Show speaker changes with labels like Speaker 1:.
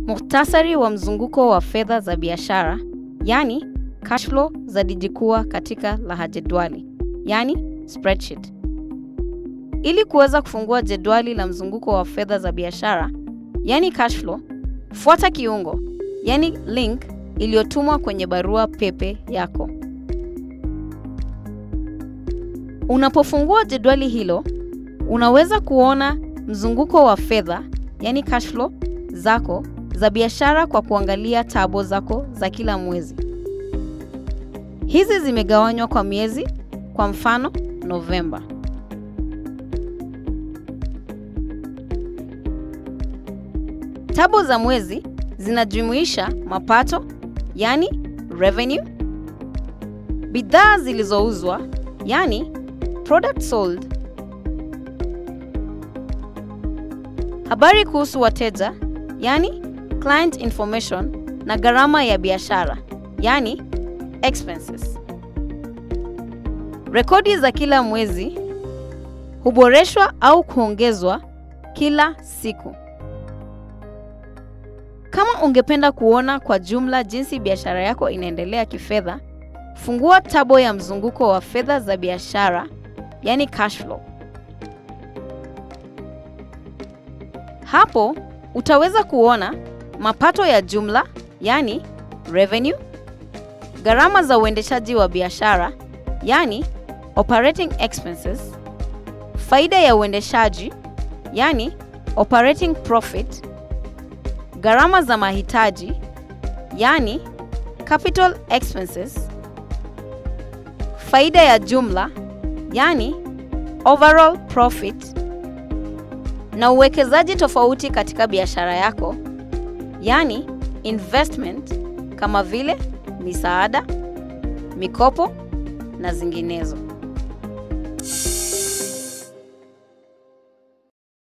Speaker 1: Muhtasari wa mzunguko wa fedha za biashara, yani cash flow za dijikua katika laha jedwali, yani spreadsheet. Ili kuweza kufungua jedwali la mzunguko wa fedha za biashara, yani cash flow, fuata kiungo, yani link iliyotumwa kwenye barua pepe yako. Unapofungua jedwali hilo, unaweza kuona mzunguko wa fedha, yani cash flow zako za biashara kwa kuangalia tabo zako za kila mwezi. Hizi zimegawanywa kwa miezi, kwa mfano Novemba. Tabo za mwezi zinajumuisha mapato, yani revenue, bidhaa zilizouzwa, yani product sold, habari kuhusu wateja, yani client information, na gharama ya biashara, yani expenses. Rekodi za kila mwezi huboreshwa au kuongezwa kila siku. Kama ungependa kuona kwa jumla jinsi biashara yako inaendelea kifedha, fungua tabo ya mzunguko wa fedha za biashara, yani cash flow. Hapo utaweza kuona mapato ya jumla, yani revenue, gharama za uendeshaji wa biashara, yani operating expenses, faida ya uendeshaji, yani operating profit, gharama za mahitaji, yani capital expenses, faida ya jumla, yani overall profit, na uwekezaji tofauti katika biashara yako, yani investment kama vile misaada, mikopo na zinginezo.